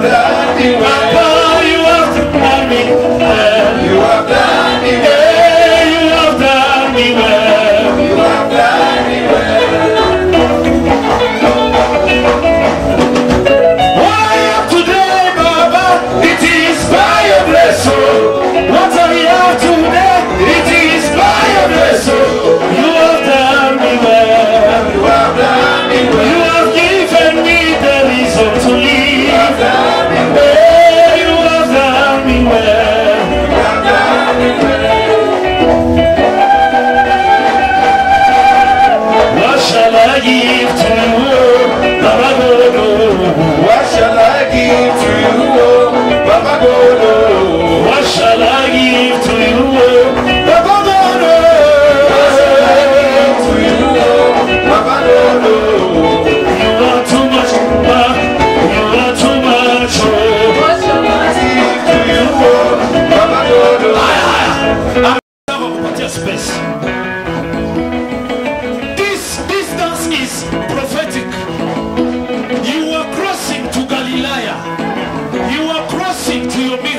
done me well. Papa, you have done me well. You have done me well. Yeah, you have done me well. You have done me well. What I am today, Baba, it is by your blessing. What I am today, it is by your blessing. You have done me well. You have done me You well. have given me the reason to You have live. done me well. Yeah, you have done me well. You have done me well. What shall I give to you, Baba Godo? What shall I give to you, oh, Baba Godo? What shall I give to you, Baba Godo? To you, oh, Baba Godo. You are too much, Baba. You are too much, oh. What shall I give to you, oh, Baba Godo? Nataka kupatia space. This distance is prophetic. You are crossing to Galilee. You are crossing to your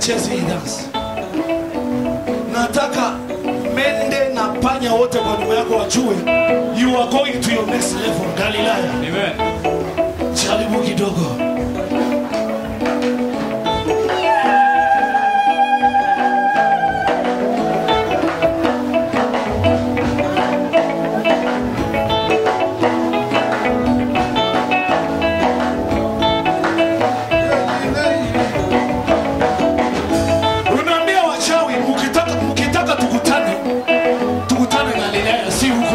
acheze hii dance. Nataka mende na panya wote kwa nyuma yako wajue you are going to your next level Galilaya. Amen. Jaribu kidogo. Unaambia wachawi mkitaka mkitaka tukutane tukutane Galilaya si huko.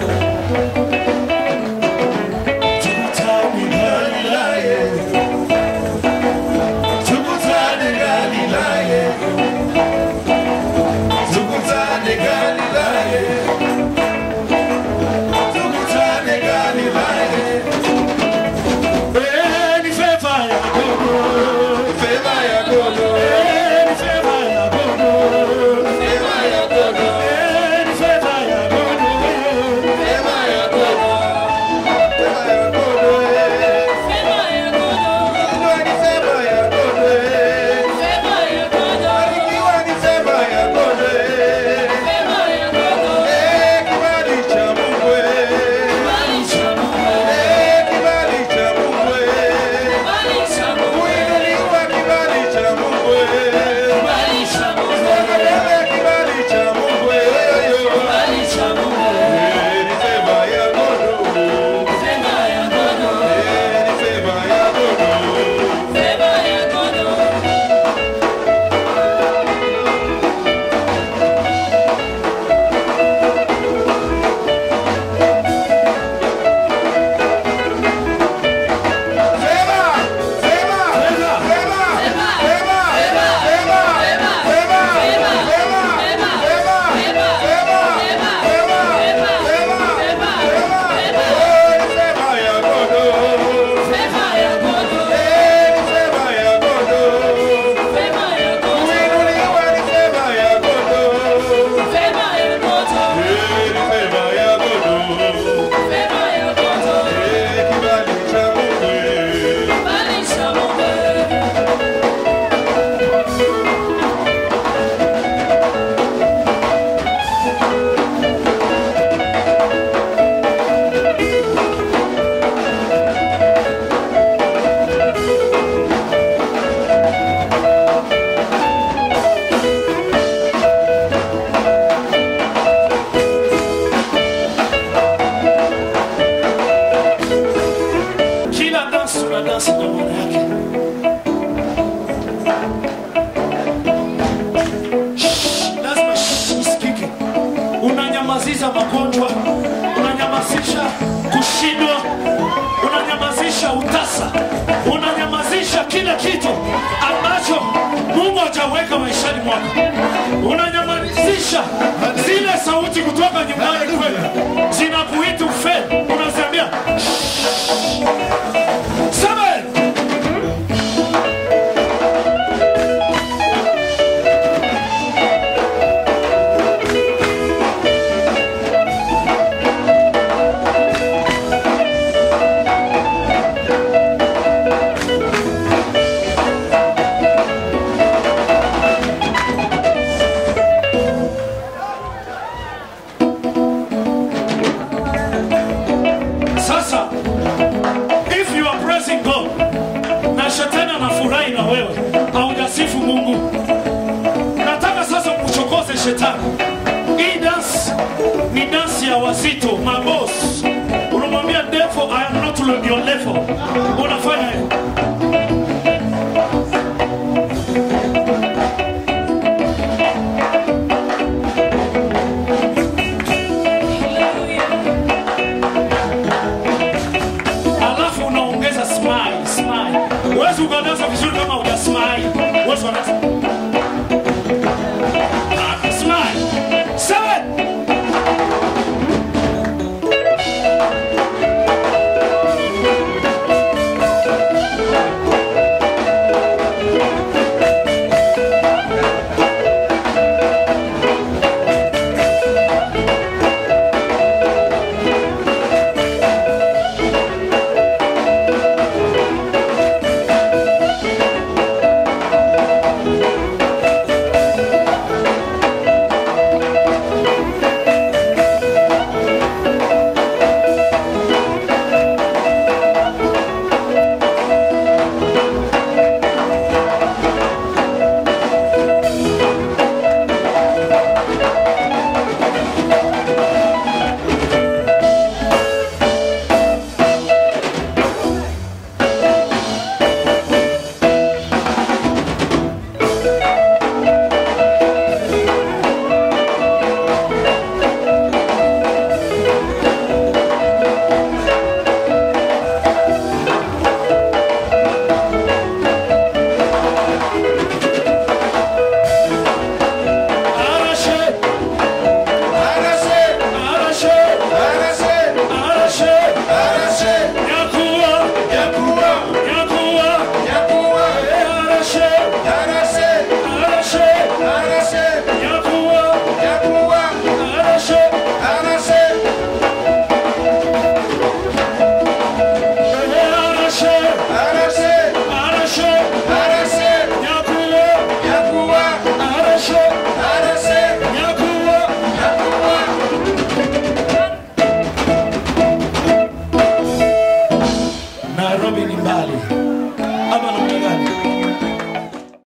Tukutane Galilaya. Tukutane Galilaya. Tukutane Galilaya. Tukutane Galilaya. Eh, ni favor ya gogo. Fema ya gogo. Eh, ni favor ya gogo. Fema ya gogo. Eh, ni favor ya gogo. Fema ya gogo. Fema ya gogo. Ikiwa ni fema ya gogo. Ikiwa ni fema ya gogo. Eh, kibali cha Mungu. Eh, kibali cha Mungu. Kuinuliwa kibali cha Mungu. Kuondolewa kibali cha Mungu. Eh, ni fema ya gogo. Eh, ni fema ya gogo. Fema! Fema! Fema! Fema! Fema! Fema! Fema! Fema! Fema! Fema! Fema! Fema! Oh, ni fema ya gogo. Eh, ni fema ya gogo. Kuinuliwa ni fema ya gogo. Eh, ni fema ya gogo. Eh, kibali cha Mungu. Kila dansi una dansi na maana yake. Shh, Lazima shh isikike. Unanyamazisha magonjwa, unanyamazisha kushindwa, unanyamazisha utasa, unanyamazisha kila kitu ambacho Mungu hajaweka maishani mwako. Unanyamazisha zile sauti kutoka nyumbani kwenu zinakuita ufeli, unaziambia Seven. Sasa, if you are praising God na shetani anafurahi na wewe, haujasifu Mungu, nataka sasa mchokoze shetani. Hii dance ni dance ya wazito, mabos. Unamwambia devil, I am not on your level.